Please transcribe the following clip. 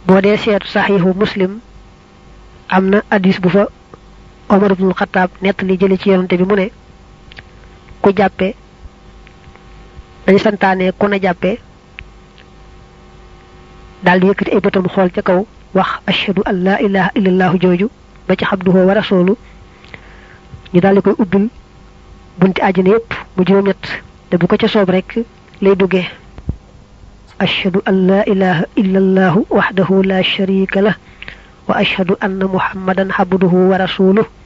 boo dee seetu saxiixu muslim am na hadis bu fa omar ibnul xataab nett li jële ci yonante bi mu ne ku jàppe dañu santaane ku na jàppe daal di yëkkati ay bëtam xool ca kaw wax ashhadu an laa ilaha illallahu jooju ba ci xabduhu wa rasulu ñu daal di koy ubbil bunti àjjana yépp mu juróom-ñett te bu ko ca soob rek lay duggee ashhadu an laa ilaha illallahu waxdahu la sharika lah wa ashhadu anna muhammadan xabduhu wa rasuluh